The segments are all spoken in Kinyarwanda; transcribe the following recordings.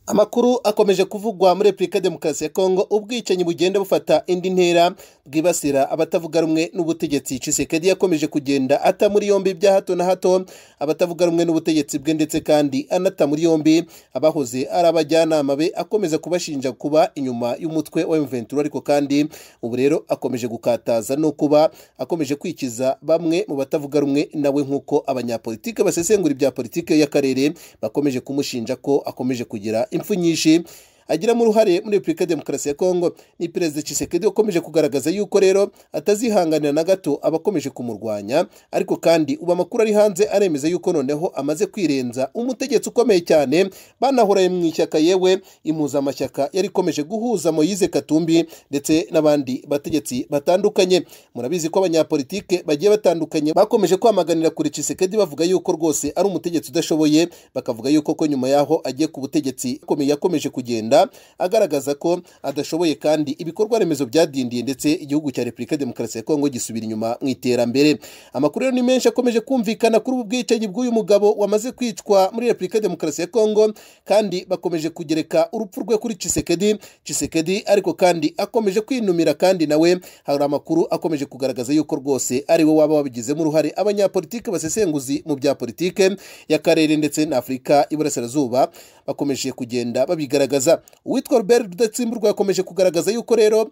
amakuru akomeje kuvugwa muri repubulika ya demokarasi ya kongo ubwicanyi bugenda bufata indi ntera bwibasira abatavuga rumwe n'ubutegetsi cisekedi yakomeje kugenda ata muri yombi bya hato na hato abatavuga rumwe n'ubutegetsi bwe ndetse kandi anata muri yombi abahoze ari abajyanama be akomeza kubashinja kuba inyuma y'umutwe wa mventura ariko kandi ubu rero akomeje gukataza no kuba akomeje kwikiza bamwe mu batavuga rumwe nawe nk'uko abanyapolitike basesengura ibya politiki y'akarere bakomeje kumushinja ko akomeje kugira impfu nyinshi agiramo uruhare muri repubulika ya demokarasi ya kongo ni perezida cisekedi wakomeje kugaragaza yuko rero atazihanganira na gato abakomeje kumurwanya ariko kandi ubu amakuru ari hanze aremeza yuko noneho amaze kwirenza umutegetsi ukomeye cyane banahoraye mu ishyaka yewe impuzamashyaka yari ikomeje guhuza moyize katumbi ndetse n'abandi bategetsi batandukanye murabizi ko abanyapolitike bagiye batandukanye bakomeje kwamaganira kure cisekedi bavuga yuko rwose ari umutegetsi udashoboye bakavuga yuko ko nyuma yaho agiye ku butegetsi yakomeje kugenda agaragaza ko adashoboye kandi ibikorwa remezo byadindiye ndetse igihugu cya repubulika ya demokarasi ya kongo gisubira inyuma mu iterambere amakuru rero ni menshi akomeje kumvikana kuri ubu bwicanyi bw'uyu mugabo wamaze kwicwa muri repubulika ya demokarasi ya kongo kandi bakomeje kugereka urupfu rwe kuri cisekedi cisekedi ariko kandi akomeje kwinumira kandi nawe hari amakuru akomeje kugaragaza yuko rwose ari we waba wabigizemo uruhare abanyapolitike basesenguzi mu bya politike y'akarere ndetse na afurika iburasirazuba bakomeje kugenda babigaragaza uwitwa Robert rudatsimburwa yakomeje kugaragaza yuko rero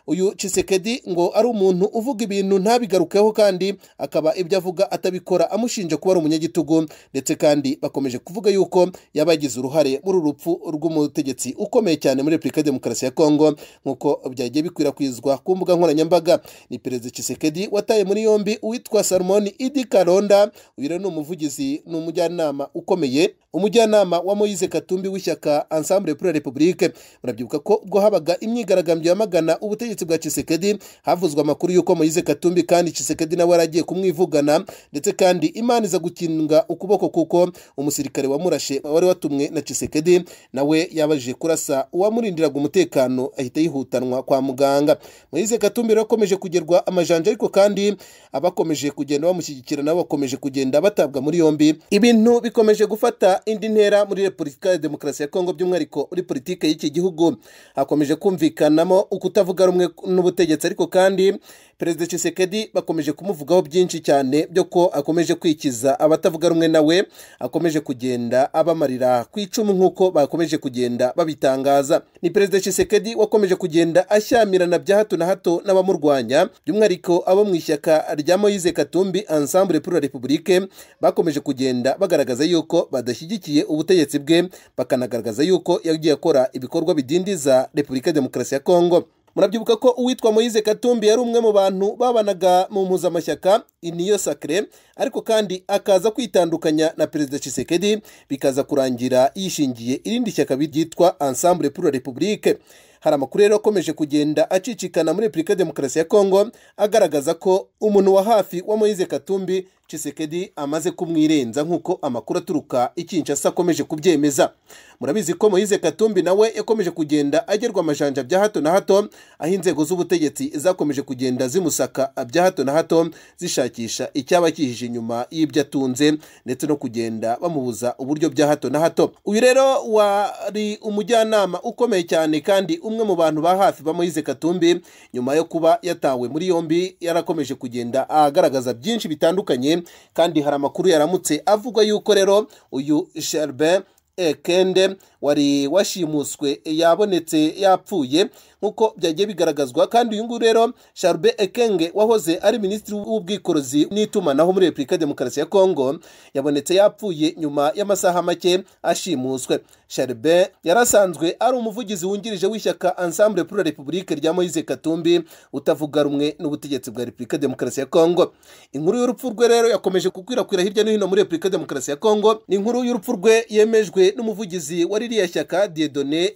uyu cisekedi ngo ari umuntu uvuga ibintu ntabigarukeho kandi akaba ibyo avuga atabikora amushinja kuba ari umunyagitugu ndetse kandi bakomeje kuvuga yuko yabagize uruhare muri urupfu rw'umutegetsi ukomeye cyane muri repubulika ya demokarasi ya kongo nk'uko byagiye bikwirakwizwa ku mbuga nkoranyambaga ni perezida cisekedi wataye muri yombi uwitwa salomoni idi karonda uyu rero ni umuvugizi ni umujyanama ukomeye umujyanama wa moyize katumbi w'ishyaka ensemble pour la republique murabyibuka ko ubwo habaga imyigaragambyo yamagana ubutegetsi ubutegetsi bwa Chisekedi havuzwe amakuru yuko Moise Katumbi kandi Chisekedi nawe aragiye kumwivugana ndetse kandi Imana iza gukinga ukuboko kuko umusirikare wamurashe wari watumwe na Chisekedi nawe yabajije kurasa uwamurindiraga umutekano ahita yihutanwa kwa muganga Moise Katumbi rakomeje kugerwa amajanja ariko kandi abakomeje kugenda bamushyigikira nabo bakomeje kugenda batabwa muri yombi ibintu bikomeje gufata indi ntera muri Repubulika ya Demokarasi ya Kongo by'umwihariko muri politike y'iki gihugu hakomeje kumvikanamo ukutavuga rumwe n'ubutegetsi ariko kandi perezida Tshisekedi bakomeje kumuvugaho byinshi cyane byo ko akomeje kwikiza abatavuga rumwe nawe akomeje kugenda abamarira ku icumu nk'uko bakomeje kugenda babitangaza ni perezida Tshisekedi wakomeje kugenda ashyamirana bya hato na hato n'abamurwanya by'umwihariko abo mu ishyaka rya Moise Katumbi Ensemble pour la République bakomeje kugenda bagaragaza yuko badashyigikiye ubutegetsi bwe bakanagaragaza yuko yagiye akora ibikorwa bidindiza Repubulika ya Demokarasi ya Kongo murabyibuka ko uwitwa moyize katumbi yari umwe mu bantu babanaga mu mpuzamashyaka niyo sakire ariko kandi akaza kwitandukanya na perezida cisekedi bikaza kurangira yishingiye irindi shyaka ryitwa ensemble pour la republique hari amakuru rero akomeje kugenda acicikana muri repubulika ya demokarasi ya kongo agaragaza ko umuntu wa hafi wa moyize katumbi cisekedi amaze kumwirenza nk'uko amakuru aturuka ikinshasa akomeje kubyemeza murabizi ko moyize katumbi nawe yakomeje kugenda agerwa amajanja bya hato na hato aho inzego z'ubutegetsi zakomeje kugenda zimusaka bya hato na hato zishakisha icyaba kihije inyuma y'ibyo atunze ndetse no kugenda bamubuza uburyo bya hato na hato uyu rero wari umujyanama ukomeye cyane kandi umwe mu bantu ba hafi ba moyize katumbi nyuma yo kuba yatawe muri yombi yarakomeje kugenda agaragaza byinshi bitandukanye kandi hari amakuru yaramutse avuga yuko rero uyu sherbe ekende wari washimuswe yabonetse yapfuye nk'uko byagiye bigaragazwa kandi uyu nguyu rero sharbe ekenge wahoze ari minisitiri w'ubwikorezi n'itumanaho muri repubulika ya demokarasi ya kongo yabonetse yapfuye nyuma y'amasaha make ashimuswe sharbe yarasanzwe ari umuvugizi wungirije w'ishyaka ensemble pour la republique rya moise katumbi utavuga rumwe n'ubutegetsi bwa repubulika ya demokarasi ya kongo inkuru y'urupfu rwe rero yakomeje gukwirakwira hirya no hino muri repubulika ya demokarasi ya kongo ni inkuru y'urupfu rwe yemejwe n'umuvugizi wa ririya shyaka diedone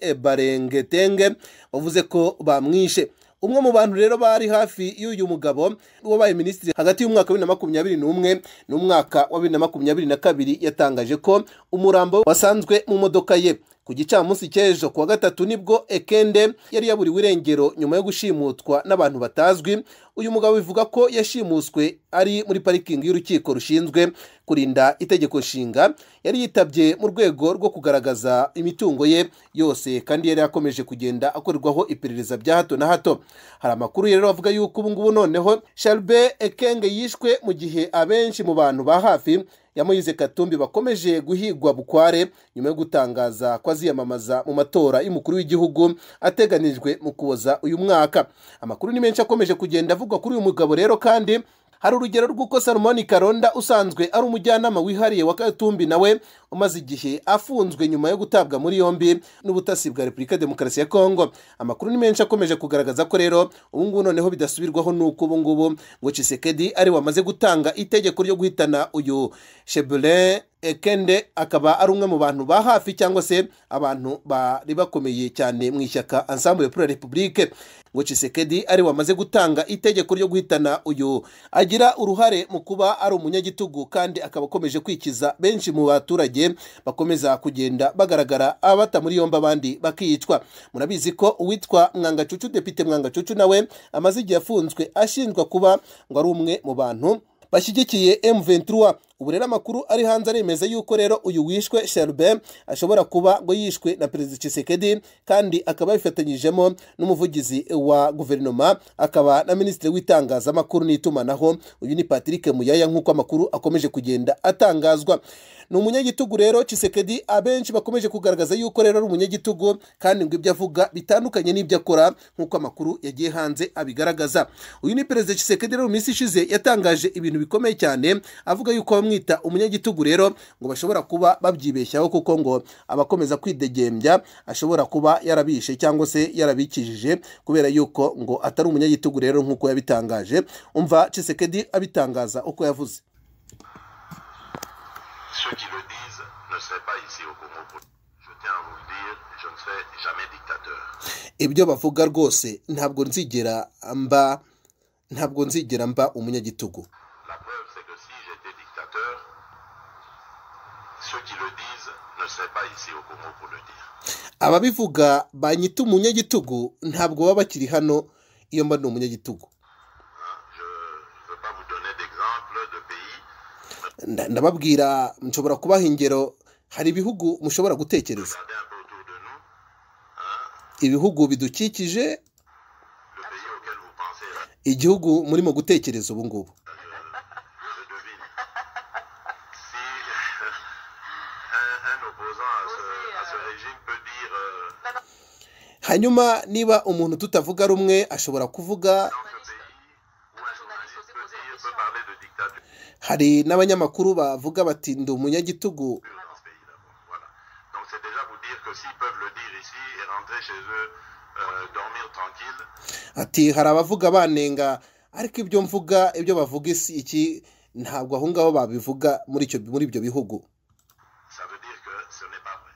barengetenge wavuze ko bamwishe umwe mu bantu rero bari hafi y'uyu mugabo wabaye minisitiri hagati y'umwaka wa bibiri na makumyabiri n'umwe n'umwaka wa bibiri na makumyabiri na kabiri yatangaje ko umurambo wasanzwe mu modoka ye ku gicamunsi cy'ejo kuwa gatatu nibwo ekende yari yaburiwe irengero nyuma yo gushimutwa n'abantu batazwi uyu mugabo bivuga ko yashimuswe ari muri parikingi y'urukiko rushinzwe kurinda itegeko nshinga yari yitabye mu rwego rwo kugaragaza imitungo ye yose kandi yari yakomeje kugenda akorerwaho iperereza bya hato na hato hari amakuru rero avuga yuko ubu ngubu noneho sharbe ekenge yishwe mu gihe abenshi mu bantu ba hafi ya Moise Katumbi bakomeje guhigwa bukware nyuma yo gutangaza ko aziyamamaza mu matora y'umukuru w'igihugu ateganijwe mu kuza uyu mwaka amakuru ni menshi akomeje kugenda avugwa kuri uyu mugabo rero kandi hari urugero rw'uko salomoni karonda usanzwe ari umujyanama wihariye wa katumbi nawe umaze igihe afunzwe nyuma yo gutabwa muri yombi n'ubutasi bwa repubulika ya demokarasi ya kongo amakuru ni menshi akomeje kugaragaza ko rero ubungubu noneho bidasubirwaho n'uko ubungubu ngo cisekedi ari wamaze gutanga itegeko ryo guhitana uyu shebulin ekende akaba ari umwe mu bantu ba hafi cyangwa se abantu bari bakomeye cyane mu ishyaka ensemble pour la republique ngo cisekedi ari wamaze gutanga itegeko ryo guhitana uyu agira uruhare mu kuba ari umunyagitugu kandi akaba akomeje kwikiza benshi mu baturage bakomeza kugenda bagaragara abata muri yombi abandi bakicwa murabizi ko uwitwa mwangacucu depite mwangacucu nawe amaze igihe afunzwe ashinjwa kuba ngo ari umwe mu bantu bashyigikiye M23 ubu rero amakuru ari hanze aremeza yuko rero uyu wishwe Sherbet ashobora kuba ngo yishwe na Perezida Tshisekedi kandi akaba yabifatanyijemo n'umuvugizi wa guverinoma akaba na Minisitiri w'itangazamakuru n'itumanaho uyu ni Patrick Muyaya nk'uko amakuru akomeje kugenda atangazwa ni umunyagitugu rero Tshisekedi abenshi bakomeje kugaragaza yuko rero ari umunyagitugu kandi ngo ibyo avuga bitandukanye n'ibyo akora nk'uko amakuru yagiye hanze abigaragaza uyu ni Perezida Tshisekedi rero mu minsi ishize yatangaje ibintu bikomeye cyane avuga yuko bamwita umunyagitugu rero ngo bashobora kuba babyibeshyaho kuko ngo abakomeza kwidegembya ashobora kuba yarabishe cyangwa se yarabikijije kubera yuko ngo atari umunyagitugu rero nk'uko yabitangaje umva Tshisekedi abitangaza uko yavuze Ceux qui le disent ne seraient pas ici au Congo. Je tiens à vous le dire, je ne serai jamais dictateur. ibyo bavuga rwose ntabwo nzigera mba ntabwo nzigera mba umunyagitugu La preuve, c'est que si j'étais dictateur, ceux qui le disent ne seraient pas ici au Congo pour le dire. ababivuga banyita umunyagitugu ntabwo baba bakiri hano iyo mba ni umunyagitugu Hein, Je ne veux pas vous donner d'exemple de pays, Nda- ndababwira nshobora kubaha ingero hari ibihugu mushobora gutekereza regardez un peu autour de nous. ibihugu bidukikije Le pays auquel vous pensez, là, igihugu murimo gutekereza ubu ngubu je devine. Si un, un opposant à ce, à ce régime peut dire euh, hanyuma niba umuntu tutavuga rumwe ashobora kuvuga dans ce pays, ou un journaliste peut, dire, peut parler de dictature. hari n'abanyamakuru bavuga bati ndi umunyagitugu plus dans ce pays d'abord. Voilà. Donc c'est déjà vous dire que s'ils peuvent le dire ici et rentrer chez eux, euh, dormir tranquille, ati hari abavuga banenga ariko ibyo mvuga ibyo bavuga isi iki ntabwo aho ngaho babivuga muri icyo muri ibyo bihugu ça veut dire que ce n'est pas vrai.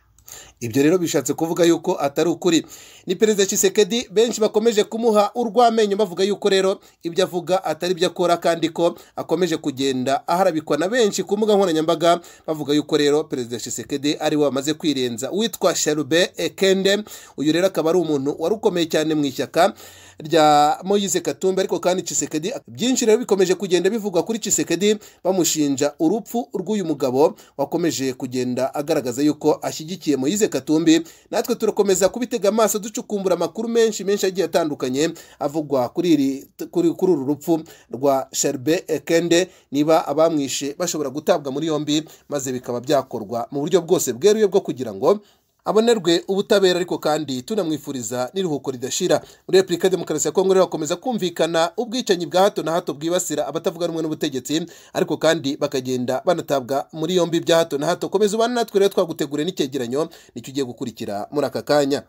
ibyo rero bishatse kuvuga yuko atari ukuri ni perezida Tshisekedi benshi bakomeje kumuha urw'amenyo bavuga yuko rero ibyo avuga atari ibyo akora kandi ko akomeje kugenda aharabikwa na benshi ku mbuga nkoranyambaga bavuga yuko rero perezida Tshisekedi ari we wamaze kwirenza witwa Sherube Ekende uyu rero akaba ari umuntu wari ukomeye cyane mu ishyaka rya Moise Katumbi ariko kandi Tshisekedi byinshi rero bikomeje kugenda bivugwa kuri Tshisekedi bamushinja urupfu rw'uyu mugabo wakomeje kugenda agaragaza yuko ashyigikiye Moise Katumbi natwe turakomeza kubitega amaso ducukumbura amakuru menshi menshi agiye atandukanye avugwa kuri iri kuri kuri uru rupfu rwa Sherbe Ekende niba abamwishe bashobora gutabwa muri yombi maze bikaba byakorwa mu buryo bwose bweruye bwo kugira ngo abonerwe ubutabera ariko kandi tunamwifuriza n'iruhuko ridashira muri repubulika ya demokarasi ya kongo rero hakomeza kumvikana ubwicanyi bwa hato na hato bwibasira abatavuga rumwe n'ubutegetsi ariko kandi bakagenda banatabwa muri yombi bya hato na hato komeza ubane natwe rero twaguteguriye n'icyegeranyo nicyo ugiye gukurikira muri aka kanya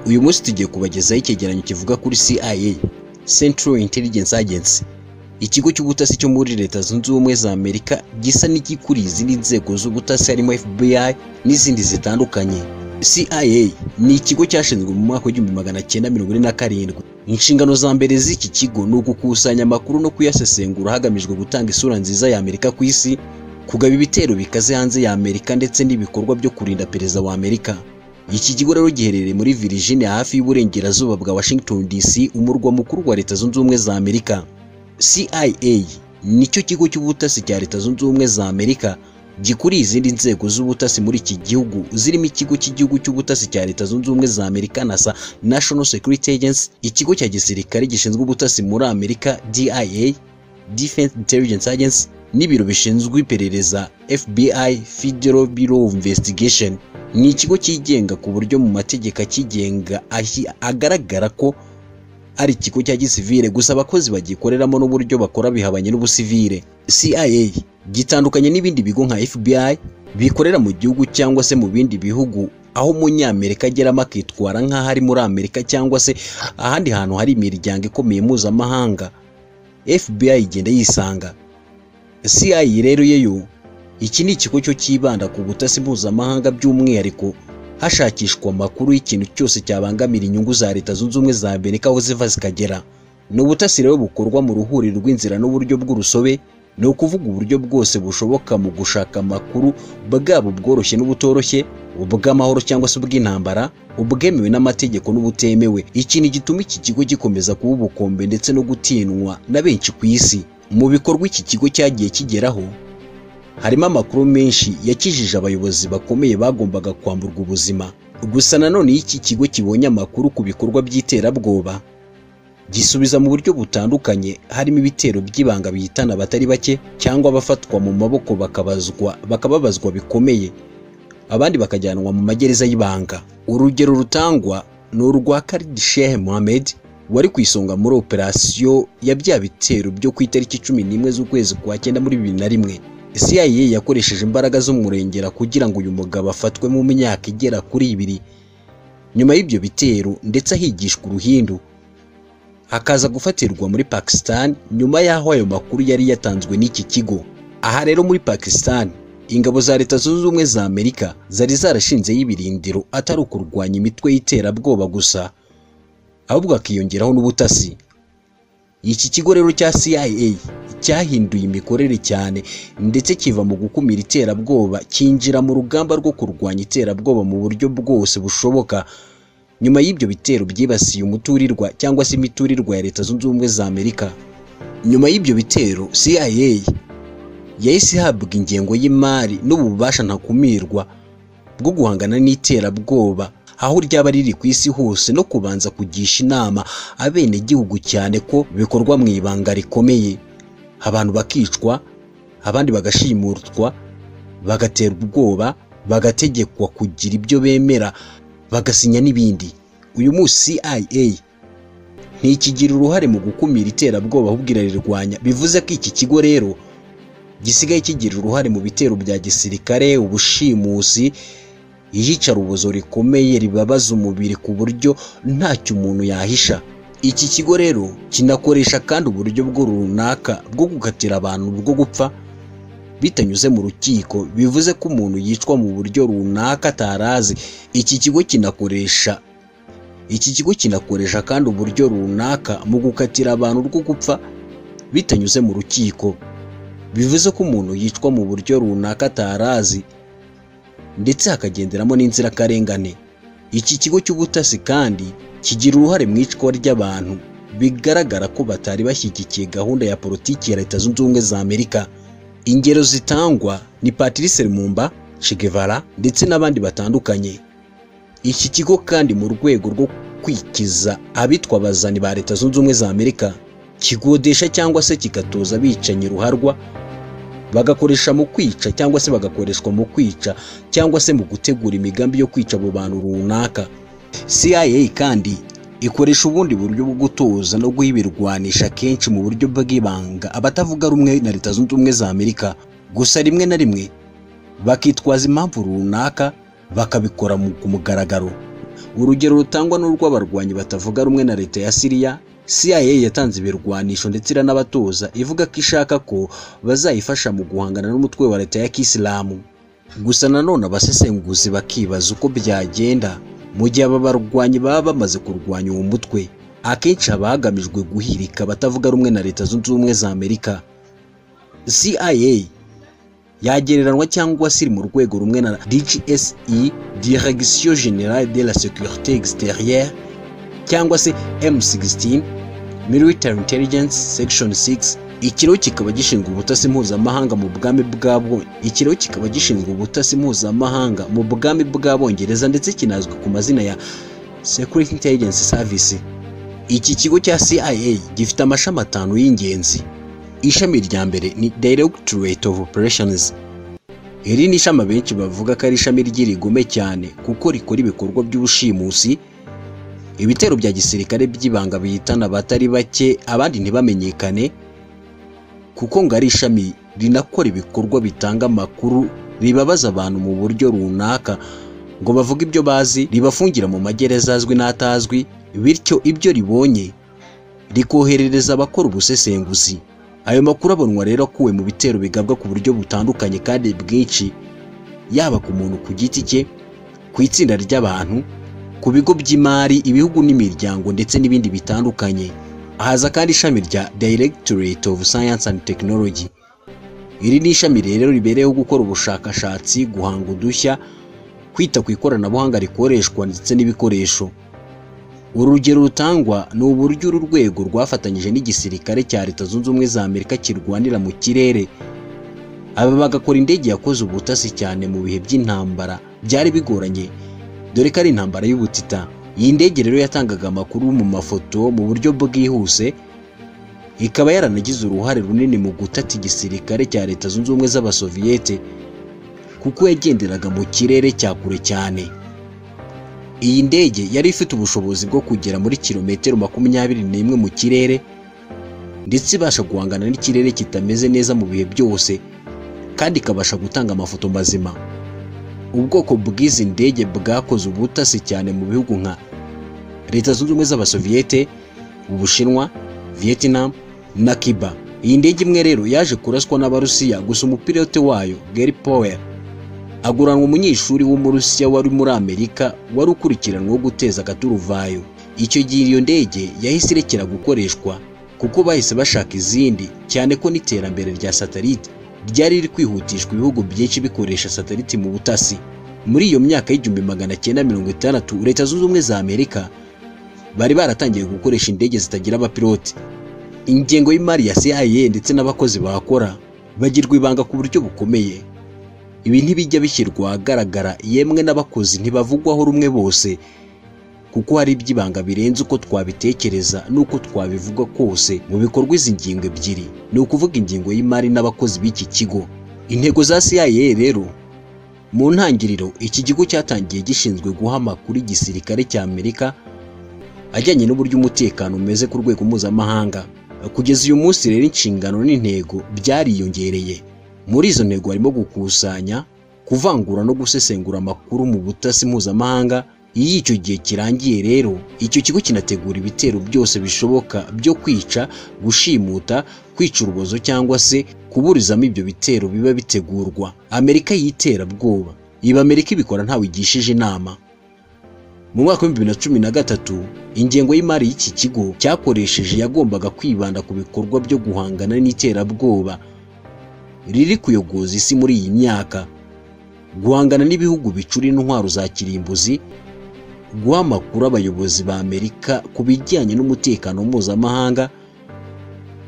uyu munsi tugiye kubagezaho icyegeranyo kivuga kuri CIA Central Intelligence Agency ikigo cy'ubutasi cyo muri leta zunze ubumwe za Amerika gisa n'igikuriye izindi nzego z'ubutasi harimo FBI n'izindi zitandukanye CIA ni ikigo cyashinzwe mu mwaka w'igihumbi magana cyenda mirongo ine na karindwi inshingano za mbere z'iki kigo ni ugukusanya amakuru no kuyasesengura hagamijwe gutanga isura nziza ya amerika ku isi kugaba ibitero bikaze hanze ya amerika ndetse n'ibikorwa byo kurinda perezida wa amerika iki kigo rero giherereye muri Virginia hafi y'uburengerazuba bwa Washington DC umurwa mukuru wa leta zunze ubumwe za Amerika CIA nicyo kigo cy'ubutasi cya leta zunze ubumwe za Amerika gikuriye izindi nzego z'ubutasi muri iki gihugu zirimo ikigo cy'igihugu cy'ubutasi cya leta zunze ubumwe za Amerika NASA National Security Agency ikigo cya gisirikare gishinzwe ubutasi muri Amerika DIA Defense Intelligence Agency n'ibiro bishinzwe iperereza FBI Federal Bureau of Investigation ni ikigo cyigenga ku buryo mu mategeko akigenga ahi- agaragara ko ari ikigo cya gisivile gusa abakozi bagikoreramo n'uburyo bakora bihabanye n'ubusivile CIA gitandukanye n'ibindi bigo nka FBI bikorera mu gihugu cyangwa se mu bindi bihugu aho umunyamerika ageramo akitwara nk'aho ari muri Amerika cyangwa se ahandi hantu hari imiryango ikomeye mpuzamahanga FBI igenda yisanga CIA rero yeyo iki ni ikigo cyo cyibanda ku butasi mpuzamahanga by'umwihariko hashakishwa amakuru y'ikintu cyose cyabangamira inyungu za leta zunze ubumwe za Amerika aho ziva zikagera ni ubutasi rero bukorwa mu ruhuriro rw'inzira n'uburyo bw'urusobe ni ukuvuga uburyo bwose bushoboka mu gushaka amakuru bwaba ubworoshye n'ubutoroshye ubw'amahoro cyangwa se ubw'intambara ubwemewe n'amategeko n'ubutemewe ikintu gituma iki kigo gikomeza kuba ubukombe ndetse no gutinywa na benshi ku isi mu bikorwa iki kigo cyagiye kigeraho harimo amakuru menshi yakijije abayobozi bakomeye bagombaga kwamburwa ubuzima gusa nanone iyo iki kigo kibonye amakuru ku bikorwa by'iterabwoba gisubiza mu buryo butandukanye harimo ibitero by'ibanga bihitana abatari bake cyangwa abafatwa mu maboko bakabazwa bakababazwa bikomeye abandi bakajyanwa mu magereza y'ibanga urugero rutangwa ni urwa Khalid Sheikh Mohammed wari ku isonga muri operasiyo ya bya bitero byo ku itariki cumi n'imwe z'ukwezi kwa cyenda muri bibiri na rimwe CIA yakoresheje imbaraga z'umurengera kugira ngo uyu mugabo afatwe mu myaka igera kuri ibiri nyuma y'ibyo bitero ndetse ahigishwa uruhindu akaza gufatirwa muri Pakistan nyuma y'aho ayo makuru yari yatanzwe n'iki kigo aha rero muri Pakistan ingabo za leta zunze ubumwe za Amerika zari zarashinzeho ibirindiro atari ukurwanya imitwe y'iterabwoba gusa ahubwo hakiyongeraho n'ubutasi iki kigo rero cya CIA cyahinduye imikorere cyane ndetse kiva mu gukumira iterabwoba cyinjira mu rugamba rwo kurwanya iterabwoba mu buryo bwose bushoboka nyuma y'ibyo bitero byibasiye umuturirwa cyangwa se imiturirwa ya leta zunze ubumwe za Amerika nyuma y'ibyo bitero CIA yahise ihabwa ingengo y'imari n'ububasha ntakumirwa bwo guhangana n'iterabwoba aho ryaba riri ku isi hose no kubanza kugisha inama abenegihugu cyane ko bikorwa mu ibanga rikomeye abantu bakicwa abandi bagashimutwa bagaterwa ubwoba bagategekwa kugira ibyo bemera bagasinya n'ibindi uyu munsi CIA ntikigira uruhare mu gukumira iterabwoba ahubwo irarirwanya bivuze ko iki kigo rero gisigaye kigira uruhare mu bitero bya gisirikare ubushimusi iyicarubozo rikomeye ribabaza umubiri ku buryo ntacyo umuntu yahisha iki kigo rero kinakoresha kandi uburyo bwo runaka bwo gukatira abantu bwo gupfa bitanyuze mu rukiko bivuze ko umuntu yicwa mu buryo runaka atarazi iki kigo kinakoresha iki kigo kinakoresha kandi uburyo runaka mu gukatira abantu rwo gupfa bitanyuze mu rukiko bivuze ko umuntu yicwa mu buryo runaka atarazi ndetse hakagenderamo n'inzirakarengane iki kigo cy'ubutasi kandi kigira uruhare mu icwa ry'abantu bigaragara ko batari bashyigikiye gahunda ya politiki ya leta zunze ubumwe za amerika ingero zitangwa ni patrice lumumba che guevara ndetse n'abandi batandukanye iki kigo kandi mu rwego rwo kwikiza abitwa abazani ba leta zunze ubumwe za amerika kigodesha cyangwa se kigatoza abicanyi ruharwa bagakoresha mu kwica cyangwa se bagakoreshwa mu kwica cyangwa se mu gutegura imigambi yo kwica abo bantu runaka CIA kandi ikoresha ubundi buryo bwo gutoza no guha ibirwanisha kenshi mu buryo bw'ibanga abatavuga rumwe na leta zunze ubumwe za Amerika gusa rimwe na rimwe bakitwaza impamvu runaka bakabikora mu- ku mugaragaro urugero rutangwa n'urw'abarwanyi batavuga rumwe na leta ya Siriya CIA yatanze ibirwanisho ndetse iranabatoza ivuga ko ishaka ko bazayifasha mu guhangana n'umutwe wa leta ya kisilamu gusa nanone abasesenguzi bakibaza uko byagenda mu gihe aba barwanyi baba bamaze kurwanya uwo mutwe akenshi haba hagamijwe guhirika abatavuga rumwe na leta zunze ubumwe za amerika cia yagereranwa cyangwa se iri mu rwego rumwe na dgse direction générale de la sécurité extérieure cyangwa se m16 military intelligence section 6 ikiro kikaba gishinzwe ubutasi mpuzamahanga mu bwami bw'abo ikiro kikaba gishinzwe ubutasi mpuzamahanga mu bwami bw'abongereza ndetse kinazwi ku mazina ya security intelligence service iki kigo cya cia gifite amashami atanu y'ingenzi ishami rya mbere ni directorate of operations iri ni ishami abenshi bavuga ko ari ishami ry'irigume cyane kuko rikora ibikorwa by'ubushimusi ibitero bya gisirikare by'ibanga bihitana abatari bake abandi ntibamenyekane kuko ngo ari ishami rinakora ibikorwa bitanga amakuru ribabaza abantu mu buryo runaka ngo bavuge ibyo bazi ribafungira mu magereza azwi n'atazwi bityo ibyo ribonye rikoherereza abakora ubusesenguzi ayo makuru abonwa rero akuwe mu bitero bigabwa ku buryo butandukanye kandi bwinshi yaba ku muntu ku giti cye ku itsinda ry'abantu ku bigo by'imari ibihugu n'imiryango ndetse n'ibindi bitandukanye haza kandi ishami rya Directorate of Science and Technology iri ni ishami rero ribereyeho gukora ubushakashatsi guhanga udushya kwita ku ikoranabuhanga rikoreshwa ndetse n'ibikoresho urugero rutangwa ni uburyo uru rwego rwafatanyije n'igisirikare cya leta zunze ubumwe za amerika kirwanira mu kirere aba bagakora indege yakoze ubutasi cyane mu bihe by'intambara byari bigoranye dore ko ari intambara y'ubutita iyi ndege rero yatangaga amakuru mu mafoto mu buryo bwihuse ikaba yaranagize uruhare runini mu gutata igisirikare cya leta zunze ubumwe z'abasoviyete kuko yagenderaga mu kirere cya kure cyane iyi ndege yari ifite ubushobozi bwo kugera muri kilometero makumyabiri n'imwe mu kirere ndetse ibasha guhangana n'ikirere kitameze neza mu bihe byose kandi ikabasha gutanga amafoto mazima ubwoko bw'izi ndege bwakoze ubutasi cyane mu bihugu nka leta zunze ubumwe z'abasoviyete ubushinwa vietnam na cuba iyi ndege imwe rero yaje kuraswa n'abarusiya gusa umupilote wayo gary powell aguranwa umunyeshuri w'umurusiya wari muri amerika wari ukurikiranweho guteza akaturuvayo icyo gihe iyo ndege yahise irekera gukoreshwa kuko bahise bashaka izindi cyane ko n'iterambere rya satelite ryari riri kwihutishwa ibihugu byinshi bikoresha satelite mu butasi muri iyo myaka y'igihumbi magana cyenda mirongo itandatu leta zunze ubumwe za amerika bari baratangiye gukoresha indege zitagira abapilote ingengo y'imari ya CIA ndetse n'abakozi bahakora bagirwa ibanga ku buryo bukomeye ibi ntibijya bishyirwa ahagaragara yemwe n'abakozi ntibavugwaho rumwe bose kuko hari iby'ibanga birenze uko twabitekereza n'uko twabivuga kose mu bikorwa izi ngingo ebyiri ni ukuvuga ingingo y'imari n'abakozi b'iki kigo intego za CIA rero mu ntangiriro iki kigo cyatangiye gishinzwe guha amakuru igisirikare cya amerika ajyanye n'uburyo umutekano umeze ku rwego mpuzamahanga kugeza uyu munsi rero inshingano n'intego byariyongereye muri izo ntego harimo gukusanya kuvangura no gusesengura amakuru mu butasi mpuzamahanga iyo icyo gihe kirangiye rero icyo kigo kinategura ibitero byose bishoboka byo kwica gushimuta kwica urubozo cyangwa se kuburizamo ibyo bitero biba bitegurwa amerika y'iterabwoba iba amerika ibikora ntawe igishije inama mu mwaka w'ibihumbi bibiri na cumi na gatatu ingengo y'imari y'iki kigo cyakoresheje yagombaga kwibanda ku bikorwa byo guhangana n'iterabwoba riri kuyogoza isi muri iyi myaka guhangana n'ibihugu bicura intwaro za kirimbuzi guha amakuru abayobozi ba amerika ku bijyanye n'umutekano mpuzamahanga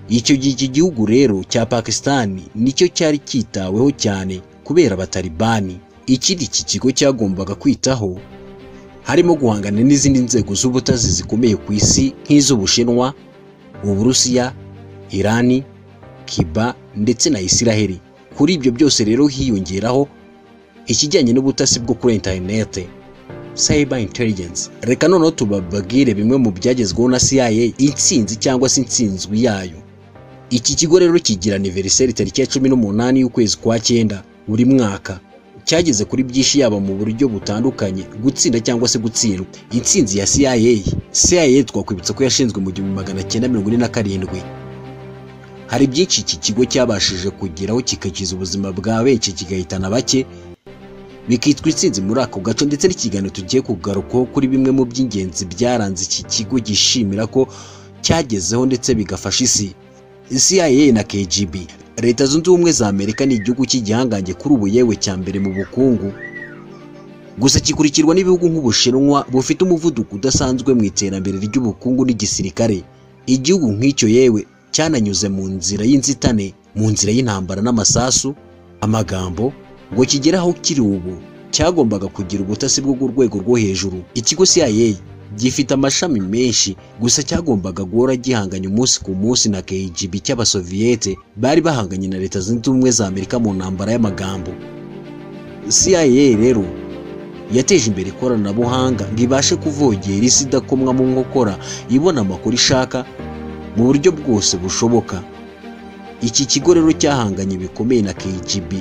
icyo gihe iki gihugu rero cya pakisitani nicyo cyari cyitaweho cyane kubera abatalibani ikindi iki kigo cyagombaga kwitaho harimo guhangana n'izindi nzego z'ubutasi zikomeye ku isi nk'iz'ubushinwa uburusiya irani kiba ndetse na isiraheli kuri ibyo byose rero hiyongeraho ikijyanye n'ubutasi bwo kuri interinete cyber intelligence reka noneho tubabwire bimwe mu byagezweho na CIA intsinzi cyangwa se intsinzwi yayo iki kigo rero kigira aniveriseri tariki ya cumi n'umunani y'ukwezi kwa cyenda buri mwaka cyageze kuri byinshi yaba mu buryo butandukanye gutsinda cyangwa se gutsindwa intsinzi ya CIA CIA twakwibutsa ko yashinzwe mu gihumbi magana cyenda mirongo ine na karindwi hari byinshi iki kigo cyabashije kugeraho kigakiza ubuzima bwa benshi kigahitana bake bikitwa intsinzi muri ako gace ndetse n'ikiganiro tugiye kugarukaho kuri bimwe mu by'ingenzi byaranze iki kigo gishimira ko cyagezeho ndetse bigafasha isi CIA na KGB leta zunze ubumwe za amerika ni igihugu cy'igihangange kuri ubu yewe cya mbere mu bukungu gusa kikurikirwa n'ibihugu nk'ubushinwa bufite umuvuduko udasanzwe mu iterambere ry'ubukungu n'igisirikare igihugu nk'icyo yewe cyananyuze mu nzira y'inzitane mu nzira y'intambara n'amasasu amagambo ngo kigere aho kiri ubu cyagombaga kugira ubutasi bwo ku rwego rwo hejuru ikigo CIA gifite amashami menshi gusa cyagombaga guhora gihanganya umunsi ku munsi na KGB cy'abasoviyete bari bahanganye na leta zunze ubumwe za amerika mu ntambara y'amagambo CIA rero yateje imbere ikoranabuhanga ngo ibashe kuvogera isi idakomwa mu nkokora ibona amakuru ishaka mu buryo bwose bushoboka iki kigo rero cyahanganye bikomeye na KGB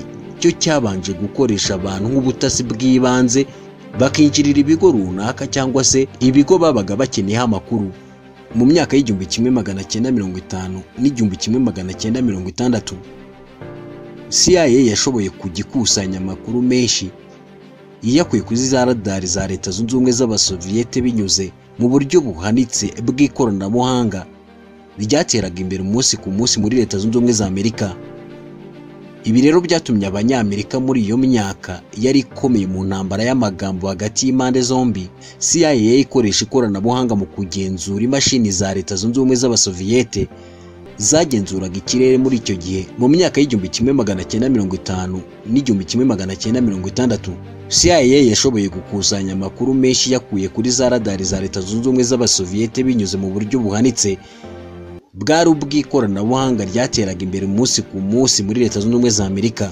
cyo cyabanje gukoresha abantu nk'ubutasi bw'ibanze bakinjirira ibigo runaka cyangwa se ibigo babaga bakeneyeho amakuru mu myaka y'igihumbi kimwe magana cyenda mirongo itanu n'igihumbi kimwe magana cyenda mirongo itandatu CIA yashoboye kugikusanya amakuru menshi yiyakuye kuri za radari za leta zunze ubumwe z'abasoviyete binyuze mu buryo buhanitse bw'ikoranabuhanga ryateraga imbere umunsi ku munsi muri leta zunze ubumwe za amerika ibi rero byatumye abanyamerika muri iyo myaka yari ikomeye mu ntambara y'amagambo hagati y'impande zombi CIA ikoresha ikoranabuhanga mu kugenzura imashini za leta zunze ubumwe z'abasoviyete zagenzuraga ikirere muri icyo gihe mu myaka y'igihumbi kimwe magana cyenda mirongo itanu n'igihumbi kimwe magana cyenda mirongo itandatu CIA yashoboye gukusanya amakuru menshi yakuye kuri za radari za leta zunze ubumwe z'abasoviyete binyuze mu buryo buhanitse bwari ubw'ikoranabuhanga ryateraga imbere umunsi ku munsi muri leta zunze ubumwe za amerika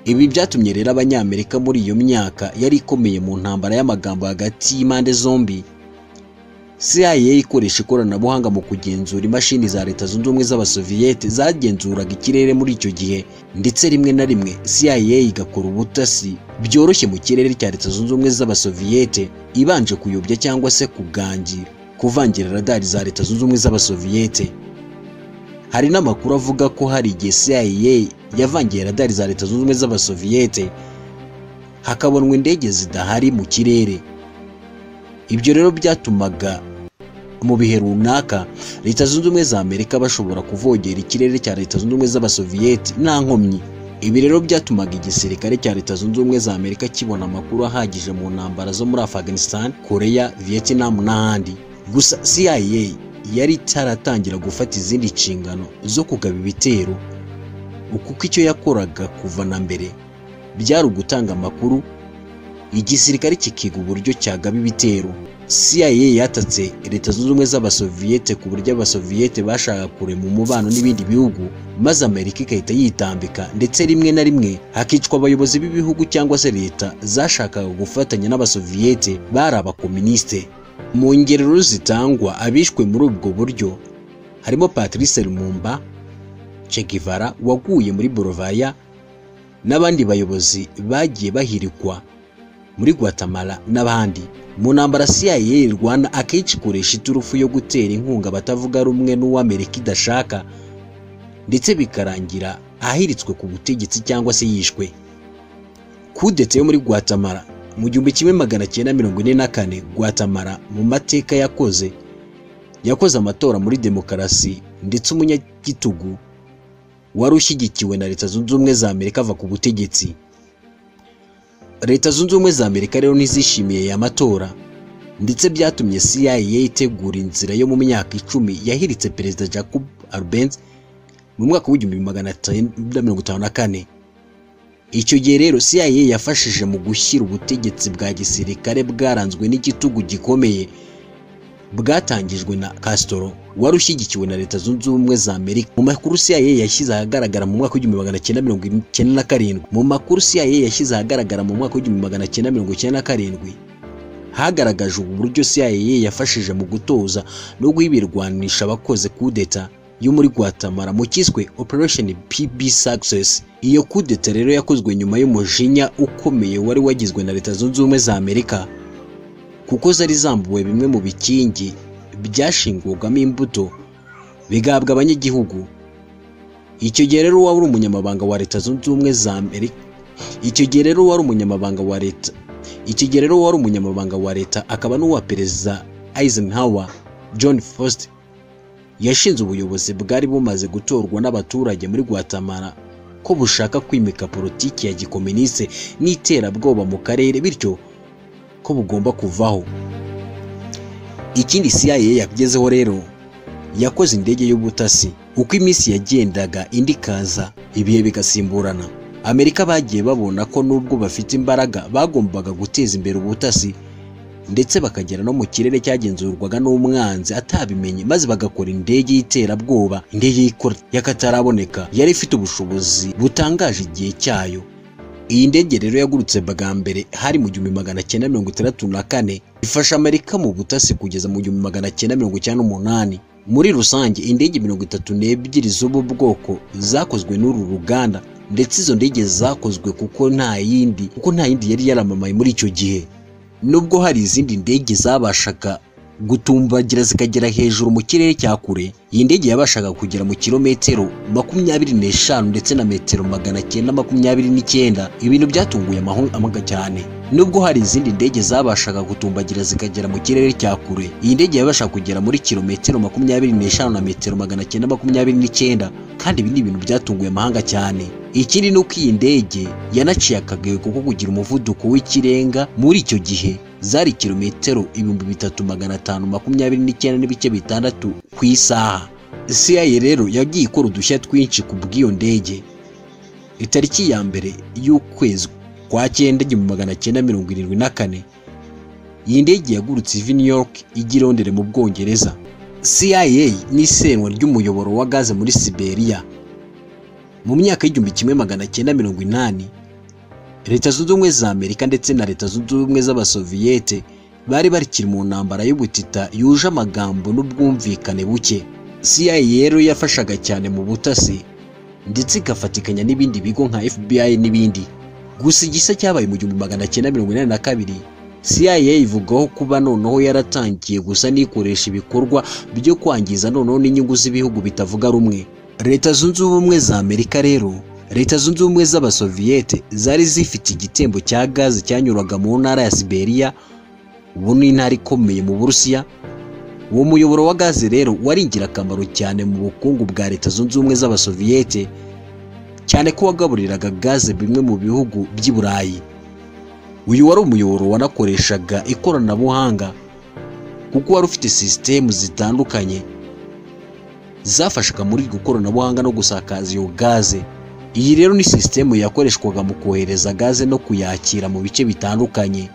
ibi byatumye rero abanyamerika muri iyo myaka yari ikomeye mu ntambara y'amagambo hagati y'impande zombi CIA ikoresha ikoranabuhanga mu kugenzura imashini za leta zunze ubumwe z'abasoviyete zagenzuraga ikirere muri icyo gihe ndetse rimwe na rimwe CIA igakora ubutasi byoroshye mu kirere cya leta zunze ubumwe z'abasoviyete ibanje kuyobya cyangwa se kugangira kuvangira radari za leta zunze ubumwe z'abasoviyete hari n'amakuru avuga ko hari igihe CIA yavangiye radari za leta zunze ubumwe z'abasoviyete hakabonwa indege zidahari mu kirere ibyo rero byatumaga mu bihe runaka leta zunze ubumwe za amerika bashobora kuvogera ikirere cya leta zunze ubumwe z'abasoviyeti nta nkomyi ibi rero byatumaga igisirikare cya leta zunze ubumwe za amerika kibona amakuru ahagije mu ntambara zo muri afghanistan korea vietnam n'ahandi gusa cia yari itaratangira gufata izindi nshingano zo kugaba ibitero kuko icyo yakoraga kuva na mbere byari ugutanga amakuru igisirikare kikiga uburyo cyagaba ibitero CIA yatatse leta zunze ubumwe z'abasoviyete ku buryo abasoviyete bashaka kurema umubano n'ibindi bihugu maze amerika igahita yitambika ndetse rimwe na rimwe hakicwa abayobozi b'ibihugu cyangwa se leta zashakaga gufatanya n'abasoviyete bari abakominisite mu ngerero zitangwa abishwe muri ubwo buryo harimo Patrice Lumumba Che Guevara waguye muri Bolivia n'abandi bayobozi bagiye bahirikwa muri Guatemala n'abandi mu ntambara CIA irwana akenshi ikoresha iturufu yo gutera inkunga abatavuga rumwe n'uw'Amerika idashaka ndetse bikarangira ahiritswe ku butegetsi cyangwa se yishwe kudeta yo muri Guatemala mu gihumbi kimwe magana cyenda mirongo ine na kane Guatemala mu mateka yakoze yakoze amatora muri demokarasi ndetse umunyagitugu wari ushyigikiwe na leta zunze ubumwe za Amerika ava ku butegetsi leta zunze ubumwe za amerika rero ntizishimiye aya matora ndetse byatumye cia itegura inzira yo mu myaka icumi yahiritse perezida jacob arbenz mu mwaka w'igihumbi magana cyenda mirongo itanu na kane icyo gihe rero cia yafashije mu gushyira ubutegetsi bwa gisirikare bwaranzwe n'igitugu gikomeye bwatangijwe na castro wari ushyigikiwe na leta zunze ubumwe za amerika mu makuru cia yashyize ahagaragara mu mwaka w'igihumbi magana cyenda mirongo icyenda na karindwi mu makuru cia yashyize ahagaragara mu mwaka w'igihumbi magana cyenda mirongo icyenda na karindwi hagaragajwe uburyo cia yafashije mu gutoza no guha ibirwanisha abakoze kudeta yo muri Guatemala mu cyiswe Operation PB Success iyo kudeta rero yakozwe nyuma y'umujinya ukomeye wari wagizwe na leta zunze ubumwe za amerika kuko zari zambuwe bimwe mu bikingi byashingurwamo imbuto bigahabwa abanyagihugu icyo gihe rero waba uri umunyamabanga wa leta zunze ubumwe za amerika icyo gihe rero wari umunyamabanga wa leta icyo gihe rero wari umunyamabanga wa leta akaba n'uwa perezida Eisenhower John Foster yashinze ubuyobozi bwari bumaze gutorwa n'abaturage muri Guatemala ko bushaka kwimika politiki ya gikoministe n'iterabwoba mu karere bityo ko bugomba kuvaho ikindi CIA yagezeho rero yakoze indege y'ubutasi uko iminsi yagendaga indi ikaza ibihe bigasimburana amerika bagiye babona ko nubwo bafite imbaraga bagombaga guteza imbere ubutasi ndetse bakagera no mu kirere cyagenzurwaga n'umwanzi atabimenye maze bagakora indege y'iterabwoba indege y'ikora y'akataraboneka yari ifite ubushobozi butangaje igihe cyayo iyi ndege rero yagurutse bwa mbere hari mu gihumbi magana cyenda mirongo itandatu na kane ifasha amerika mu butasi kugeza mu gihumbi magana cyenda mirongo icyenda n'umunani muri rusange indege mirongo itatu n'ebyiri z'ubu bwoko zakozwe n'uru ruganda ndetse izo ndege zakozwe kuko nta yindi kuko nta yindi yari yaramamaye muri icyo gihe nubwo hari izindi ndege zabashaga gutumbagira zikagera hejuru mu kirere cya kure iyi ndege yabashaga kugera mu kilometero makumyabiri n'eshanu ndetse na metero magana cyenda makumyabiri n'icyenda ibintu byatunguye amahanga cyane nubwo hari izindi ndege zabashaga gutumbagira zikagera mu kirere cya kure iyi ndege yabashaga kugera muri kilometero makumyabiri n'eshanu na metero magana cyenda makumyabiri n'icyenda kandi ibi ni ibintu byatunguye amahanga cyane ikindi ni uko iyi ndege yanaciye akagayo kuko kugira umuvuduko w'ikirenga muri icyo gihe zari kilometero ibihumbi bitatu magana atanu makumyabiri n'icyenda n'ibice bitandatu ku isaha CIA rero yagiye ikora udushya twinshi ku bw'iyo ndege itariki ya mbere y'ukwezi kwa cyenda igihumbi magana cyenda mirongo irindwi na kane iyi ndege yagurutse iva i New York ijya i Londres mu Bwongereza CIA n'isenywa ry'umuyoboro wa gaze muri Siberia mu myaka y'igihumbi kimwe magana cyenda mirongo inani leta zunze ubumwe za amerika ndetse na leta zunze ubumwe z'abasoviyete bari barikiri mu ntambara y'ubutita yuje amagambo n'ubwumvikane buke CIA rero yafashaga cyane mu butasi ndetse igafatikanya n'ibindi bigo nka FBI n'ibindi gusa igisa cyabaye mu gihumbi magana cyenda mirongo inani na kabiri CIA ivugaho kuba noneho yaratangiye gusa n'ikoresha ibikorwa byo kwangiza noneho n'inyungu z'ibihugu bitavuga rumwe leta zunze ubumwe za amerika rero leta zunze ubumwe z'abasoviyete zari zifite igitembo cya gaze cyanyuraga mu ntara ya siberiya ubu ni intara ikomeye mu burusiya uwo muyoboro wa gaze rero wari ingirakamaro cyane mu bukungu bwa leta zunze ubumwe z'abasoviyete cyane ko wagaburiraga gaze bimwe mu bihugu by'i burayi uyu wari umuyoboro wanakoreshaga ikoranabuhanga kuko wari ufite sisitemu zitandukanye zafashaga muri iryo koranabuhanga no gusakaza iyo gaze iyi rero ni sisitemu yakoreshwaga mu kohereza gaze no kuyakira mu bice bitandukanye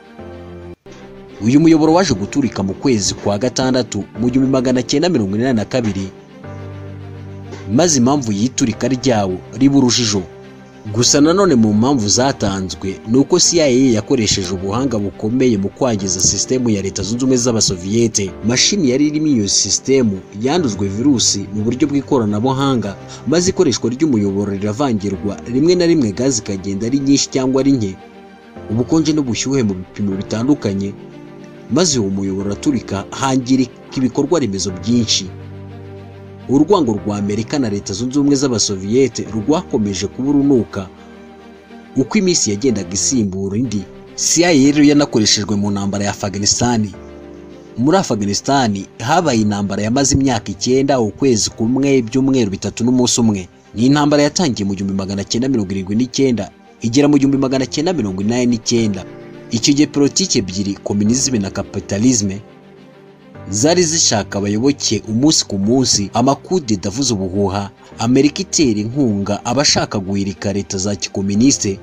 uyu muyoboro waje guturika mu kwezi kwa gatandatu mu gihumbi magana cyenda mirongo inani na kabiri maze impamvu y'iturika ryawo riba urujijo gusa nanone mu mpamvu zatanzwe ni uko CIA yakoresheje ubuhanga bukomeye mu kwangiza sisitemu ya leta zunze ubumwe z'abasoviyete mashini yari irimo iyo sisitemu yandujwe virusi mu buryo bw'ikoranabuhanga maze ikoreshwa ry'umuyoboro riravangirwa rimwe na rimwe gaze ikagenda ari nyinshi cyangwa ari nke ubukonje n'ubushyuhe mu bipimo bitandukanye maze uwo muyoboro uraturika hangirika ibikorwa remezo byinshi urwango rwa amerika na leta zunze ubumwe z'abasoviyete rwakomeje kuba urunuka uko iminsi yagendaga isimbura indi CIA rero yanakoreshejwe mu ntambara ya afghanistan muri afghanistan habaye intambara yamaze imyaka icyenda ukwezi kumwe ibyumweru bitatu n'umunsi umwe ni intambara yatangiye mu gihumbi magana cyenda mirongo irindwi n'icyenda igera mu gihumbi magana cyenda mirongo inani n'icyenda icyo gihe politiki ebyiri kominizime na kapitalizme zari zishaka abayoboke umunsi ku munsi amakude davuze ubuhuha amerika itera inkunga abashaka guhirika leta za gikoministe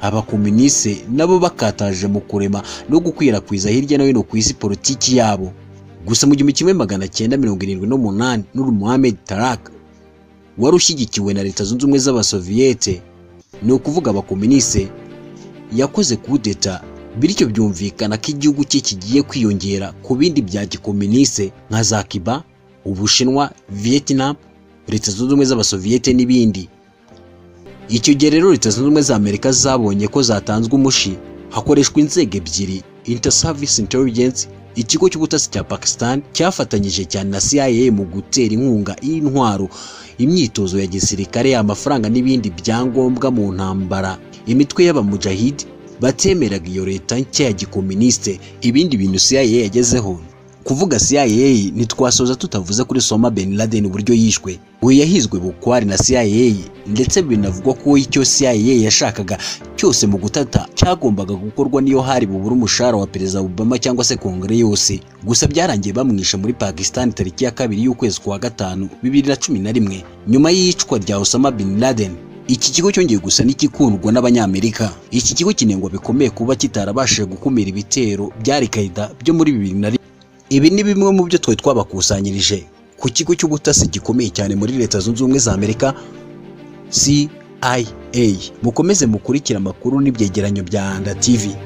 abakoministe nabo bakataje mu kurema no gukwirakwiza hirya no hino ku isi politiki yabo gusa mu gihumbi kimwe magana cyenda mirongo irindwi n'umunani n'uru Mohamed Tarak wari ushyigikiwe na leta zunze ubumwe z'abasoviyete ni ukuvuga abakoministe yakoze kudeta bityo byumvikana ko igihugu cye kigiye kwiyongera ku bindi bya gikominise nka za Cuba, Ubushinwa, Vietnam, Leta Zunze Ubumwe z'Abasoviyete n'ibindi. Icyo gihe rero Leta Zunze Ubumwe za Amerika zabonye ko zatanzwe umushi hakoreshwa inzego ebyiri Inter Service Intelligence ikigo cy'ubutasi cya Pakistan cyafatanyije cyane na CIA mu gutera inkunga y'intwaro imyitozo ya gisirikare amafaranga n'ibindi byangombwa mu ntambara imitwe y'abamujahidi batemeraga iyo leta nshya ya gikominisite ibindi bintu CIA yagezeho kuvuga CIA ntitwasoza tutavuze kuri Osama Bin Laden uburyo yishwe we yahizwe bukwari na CIA ndetse binavugwa ko icyo CIA yashakaga cyose mu gutata cyagombaga gukorwa niyo hari bubura umushahara wa Perezida Obama cyangwa se Kongere yose gusa byarangiye bamwisha muri Pakistan tariki ya kabiri y'ukwezi kwa gatanu bibiri na cumi na rimwe nyuma y'iyicwa rya Osama Bin Laden iki kigo cyongeye gusa n'igikundwa n'abanyamerika iki kigo kinengwa bikomeye kuba kitarabashije gukumira ibitero byari Qaeda byo muri bibiri na rimwe ibi ni bimwe mu byo twari twabakusanyirije ku kigo cy'ubutasi gikomeye cyane muri leta zunze ubumwe za amerika CIA mukomeze mukurikire amakuru n'ibyegeranyo bya Anda TV